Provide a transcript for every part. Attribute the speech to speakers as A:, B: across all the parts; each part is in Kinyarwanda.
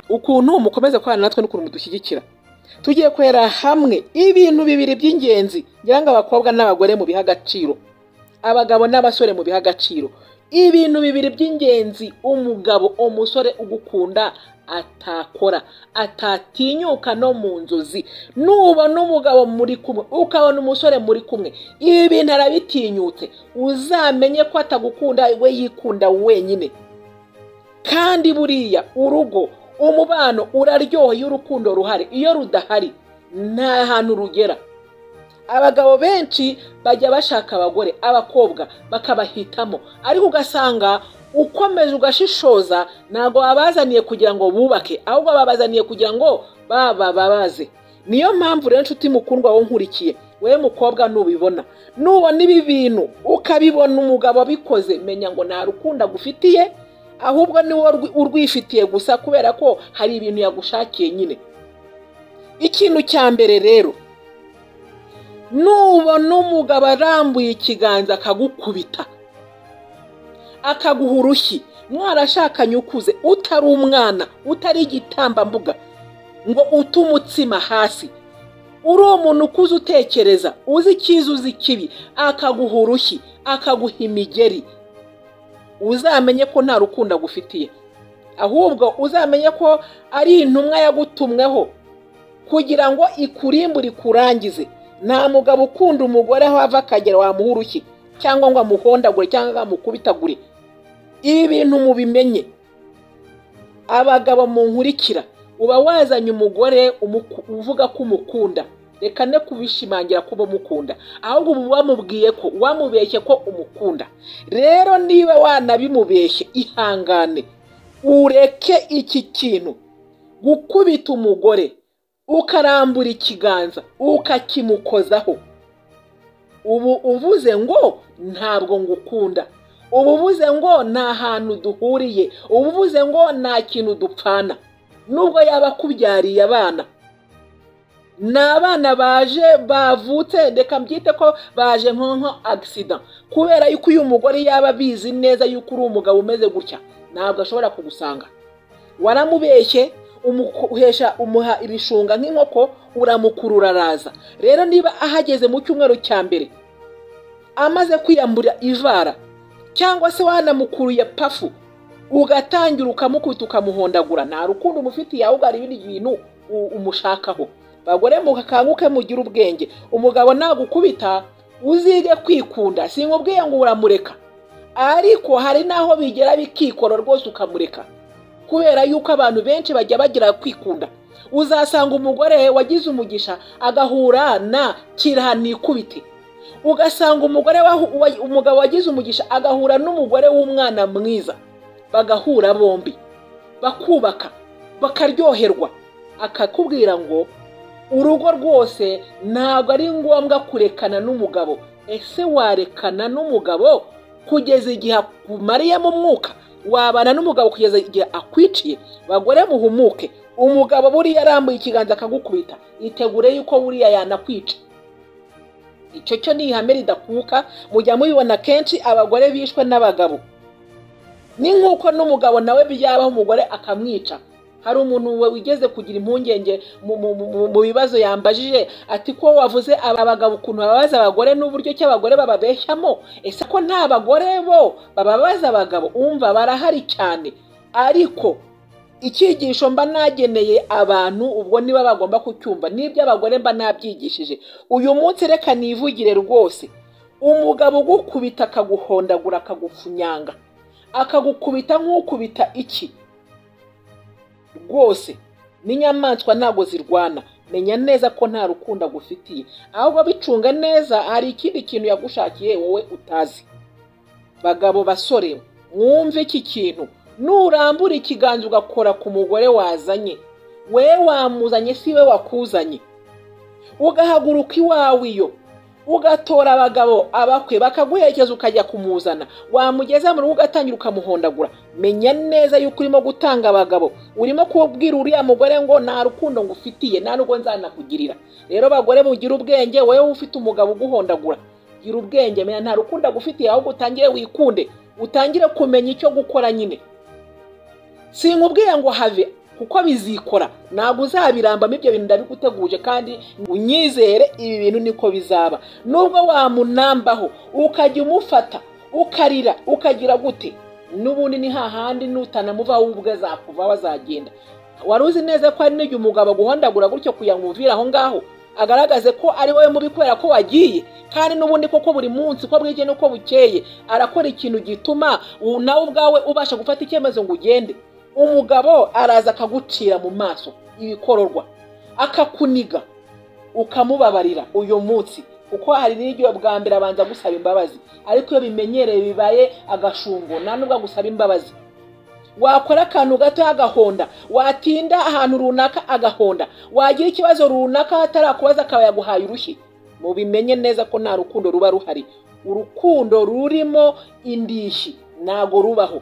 A: ukuntu mukomeza kubana natwe n'ukuntu mudushyigikira tugiye kwera hamwe ibintu bibiri by'ingenzi ngira ngo abakobwa n'abagore mubihe agaciro abagabo n'abasore mubihe agaciro ibintu bibiri by'ingenzi umugabo umusore ugukunda atakora atatinyuka no mu nzozi nubona umugabo muri kumwe ukabona umusore muri kumwe ibi bintu arabitinyutse uzamenye ko atagukunda we yikunda wenyine kandi buriya urugo umubano uraryoha iyo urukundo ruhari iyo rudahari nta hantu rugera abagabo benshi bajya bashaka abagore abakobwa bakabahitamo ariko ugasanga ukomeje ugashishoza ntabwo babazaniye kugira ngo bubake ahubwo babazaniye kugira ngo babababaze niyo mpamvu rero inshuti mukundwa wowe nkurikiye wowe mukobwa nubibona nubona ibi bintu ukabibona umugabo abikoze menya ngo nta rukundo agufitiye ahubwo ni wowe urwifitiye gusa kubera ko hari ibintu yagushakiye nyine ikintu cya mbere rero nubona umugabo arambuye ikiganza akagukubita akaguha urushyi mwarashakanye ukuze utari umwana utari igitambambuga ngo ute umutsima hasi uri umuntu ukuze utekereza uzi icyiza uzi ikibi akaguha urushyi akaguha imigeri uzamenye ko nta rukundo agufitiye ahubwo uzamenye ko ari intumwa yagutumweho kugira ngo ikurimbure ikurangize nta mugabo ukunda umugore aho ava akagera wamuha urushyi cyangwa ngo amuhondagure cyangwa ngo amukubitagure ibi bintu mubimenye abagabo munkurikira uba wazanye umugore uvuga ko umukunda reka ne kubishimangira kuba umukunda ahubwo uba wamubwiye ko wamubeshye ko umukunda rero niba wanabimubeshye ihangane ureke iki kintu gukubita umugore ukarambura ikiganza ukakimukozaho ubu uvuze ngo ntabwo ngukunda ubu uvuze ngo nta hantu duhuriye ubu uvuze ngo nta kintu dupfana nubwo yaba akubyariye abana ni abana baje bavutse reka mbyite ko baje nka agisida kubera yuko uyu mugore yaba abizi neza yuko uri umugabo umeze gutya ntabwo ashobora kugusanga waramubeshye umuhesha umuha ibishunga nk'inkoko uramukurura araza rero niba ahageze mu cyumweru cya mbere amaze kwiyambura ivara cyangwa se wanamukuruye pafu ugatangira ukamukubita ukamuhondagura nta rukundo umufitiye ahubwo hari ibindi bintu umushakaho bagore mukanguke mugire ubwenge umugabo nagukubita uzige kwikunda sinkubwiye ngo uramureka ariko hari n'aho bigera bikikora rwose ukamureka kubera yuko abantu benshi bajya bagira kwikunda uzasanga umugore wagize umugisha agahura na kiranikubite ugasanga umugore umugabo wagize umugisha agahura n'umugore w'umwana mwiza bagahura bombi bakubaka bakaryoherwa akakubwira ngo urugo rwose ntabwo ari ngombwa kurekana n'umugabo ese warekana n'umugabo kugeza igihe akumariyemo umwuka wabana n'umugabo kugeza igihe akwiciye bagore muhumuke umugabo buriya arambuye ikiganza akagukubita itegure yuko buriya yanakwica icyo cyo ni ihame ridakuka mujya mubibona kenshi abagore bishwe n'abagabo ni nk'uko n'umugabo nawe byabaho umugore akamwica hari umuntu wigeze kugira impungenge mu bibazo yambajije ati ko wavuze abagabo ukuntu bababaza abagore n'uburyo ki abagore bababeshyamo ese ko nta bagore bo bababaza abagabo umva barahari cyane ariko icyigisho mba nageneye abantu ubwo niba bagomba kucyumva n'ibyo abagore mba nabyigishije uyu munsi reka nivugire rwose umugabo ugukubita akaguhondagura akagufunyanga akagukubita nk'ukubita iki rwose n'inyamaswa ntabwo zirwana menya neza ko nta rukundo agufitiye ahubwo bicunga neza hari ikindi kintu yagushakiye wowe utazi bagabo basore mwumve iki kintu nurambura ikiganza ugakora ku mugore wazanye we wamuzanye si we wakuzanye ugahaguruka iwawe iyo ugatora abagabo abakwe bakaguherekeza ukajya kumuzana wamugeza mu rugo ugatangira ukamuhondagura menya neza yuko urimo gutanga abagabo urimo kubwira uriya mugore ngo nta rukundo ngufitiye nta n'ubwo nzanakugirira rero bagore mugire ubwenge wowe ufite umugabo uguhondagura gira ubwenge menya nta rukundo agufitiye ahubwo utangire wikunde utangire kumenya icyo gukora nyine sinkubwiye ngo have kuko bizikora ntabwo uzabirambamo ibyo bintu ndabiguteguje kandi unyizere ibi bintu niko bizaba nubwo wamunambaho ukajya umufata ukarira ukagira gute n'ubundi ni hahandi nutanamuvaho wowe ubwe azakuvaho azagenda wari uzi neza ko hari n'igihe umugabo aguhondagura gutyo kugira ngo umuvire aho ngaho agaragaze ko ari wowe mubi kubera ko wagiye kandi n'ubundi koko buri munsi uko bwije n'uko bukeye arakora ikintu gituma nawe ubwawe ubasha gufata icyemezo ngo ugende umugabo araza akagucira mu maso ibikororwa akakuniga ukamubabarira uyu munsi kuko hari n'igihe bwa mbere abanza gusaba imbabazi ariko iyo bimenyereye bibaye agashungo nta nubwo agusaba imbabazi wakora akantu gato agahonda watinda ahantu runaka agahonda wagira ikibazo runaka atarakubaza akaba yaguhaye urushyi mubimenye neza ko nta rukundo ruba ruhari urukundo rurimo indishyi ntago rubaho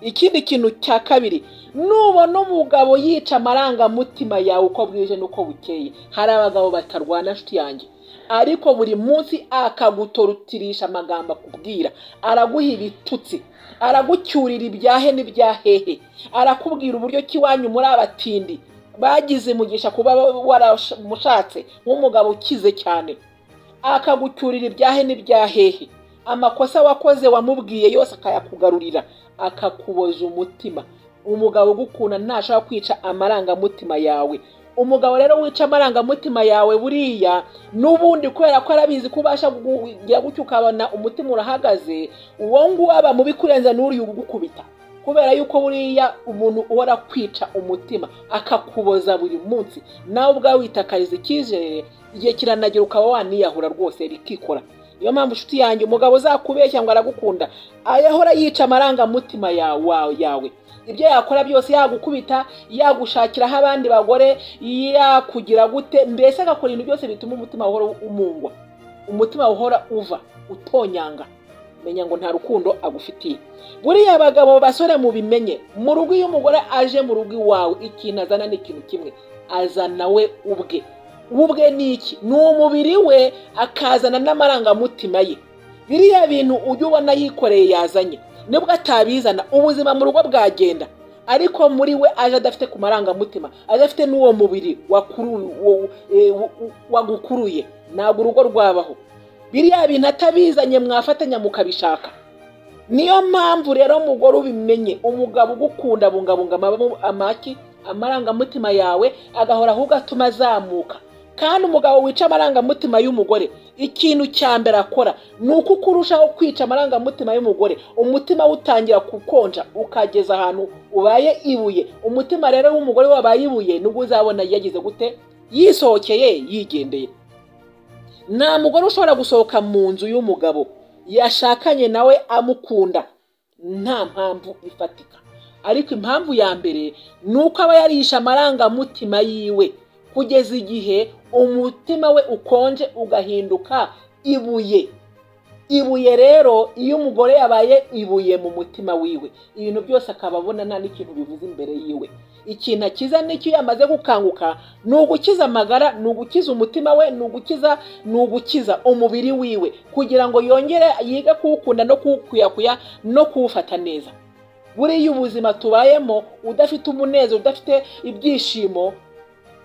A: ikindi kintu cya kabiri nubona umugabo yica amarangamutima yawe uko bwije n'uko bukeye hari abagabo batarwana nshuti yanjye ariko buri munsi akagutorutirisha amagambo akubwira araguha ibitutsi aragucyurira ibyahe n'ibyahehe arakubwira uburyo ki iwanyu muri abatindi bagize umugisha kuba waramushatse nk'umugabo ukize cyane akagucyurira ibyahe n'ibyahehe amakosa wakoze wamubwiye yose akayakugarurira akakuboza umutima umugabo ugukunda ntashobora kwica amarangamutima yawe umugabo rero wica amarangamutima yawe buriya n'ubundi kubera ko arabizi ko ubasha kugira gutyo ukabona umutima urahagaze uwo nguwo aba mubi kurenza n'uriya ugukubita kubera yuko buriya umuntu uhora kwica umutima akakuboza buri munsi nawe ubwawe witakariza icyizere igihe kiranagera ukaba waniyahura rwose bikikora niyo mpamvu inshuti yanjye umugabo uzakubeshya ngo aragukunda ayahora yica amarangamutima yawe ibyo yakora byose yagukubita yagushakiraho abandi bagore yakugira gute mbese agakora ibintu byose bituma umutima uhora umungwa umutima uhora uva utonyanga menya ngo nta rukundo agufitiye buriya abagabo basore mubimenye mu rugo iyo umugore aje mu rugo iwawe ikintu azana ni ikintu kimwe azana we ubwe ubwe ni iki ni umubiri we akazana n'amarangamutima ye biriya bintu ujya ubona yikoreye yazanye nibwo atabizana ubuzima mu rugo bwagenda ariko muri we aje adafite ku marangamutima adafite n'uwo mubiri wagukuruye ntabwo urugo rwabaho biriya bintu atabizanye mwafatanya mukabishaka niyo mpamvu rero umugore ubimenye umugabo ugukunda abungabunga amaki amarangamutima yawe agahora ahubwo atuma azamuka kandi umugabo wica amarangamutima y'umugore ikintu cya mbere akora ni uko ukurushaho kwica amarangamutima y'umugore umutima we utangira gukonja ukageza ahantu ubaye ibuye umutima rero w'umugore wabaye ibuye nubwo uzabona yagize gute yisohokeye yigendeye nta mugore ushobora gusohoka mu nzu y'umugabo yashakanye nawe amukunda nta mpamvu ifatika ariko impamvu ya mbere ni uko aba yarisha amarangamutima yiwe kugeza igihe umutima we ukonje ugahinduka ibuye ibuye rero iyo umugore yabaye ibuye mu mutima wiwe ibintu byose akaba abona nta n'ikintu bivuze imbere yiwe ikintu akiza n'icyo iyo amaze gukanguka ni ugukiza amagara ni ugukiza umutima we ni ugukiza ni ugukiza umubiri wiwe kugira ngo yongere yige kuwukunda no kuwukuyakuya no kuwufata neza buriya ubuzima tubayemo udafite umunezero udafite ibyishimo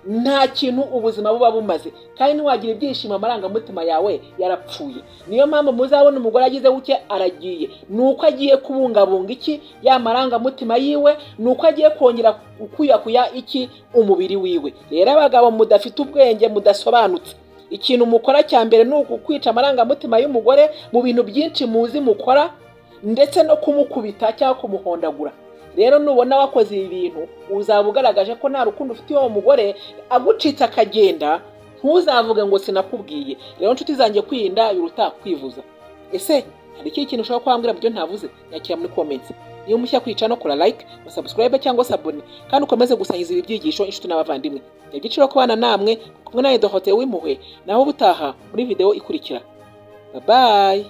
A: nta kintu ubuzima buba bumaze kandi ntiwagira ibyishimo amarangamutima yawe yarapfuye niyo mpamvu muzabona umugore agize buke aragiye ni uko agiye kubungabunga iki ya marangamutima yiwe ni uko agiye kongera kuyakuya iki umubiri wiwe rero abagabo mudafite ubwenge mudasobanutse ikintu mukora cya mbere ni ukukwica amarangamutima y'umugore mu bintu byinshi muzi mukora ndetse no kumukubita cyangwa kumuhondagura rero nubona wakoze ibi bintu uzaba ugaragaje ko nta rukundo ufitiye uwo mugore agucitse akagenda ntuzavuge ngo sinakubwiye rero inshuti zanjye kwirinda biruta kwivuza ese hari ikindi kintu ushobora kwambwira byo ntavuze nyakira muri komensi niba mushya kwicara no kora like na subscribe cyangwa se abone kandi ukomeze gusangiza ibi byigisho inshuti n'abavandimwe ni ibyiciro kubana namwe kumwe na edohote w'impuhwe naho ubutaha muri video ikurikira babaye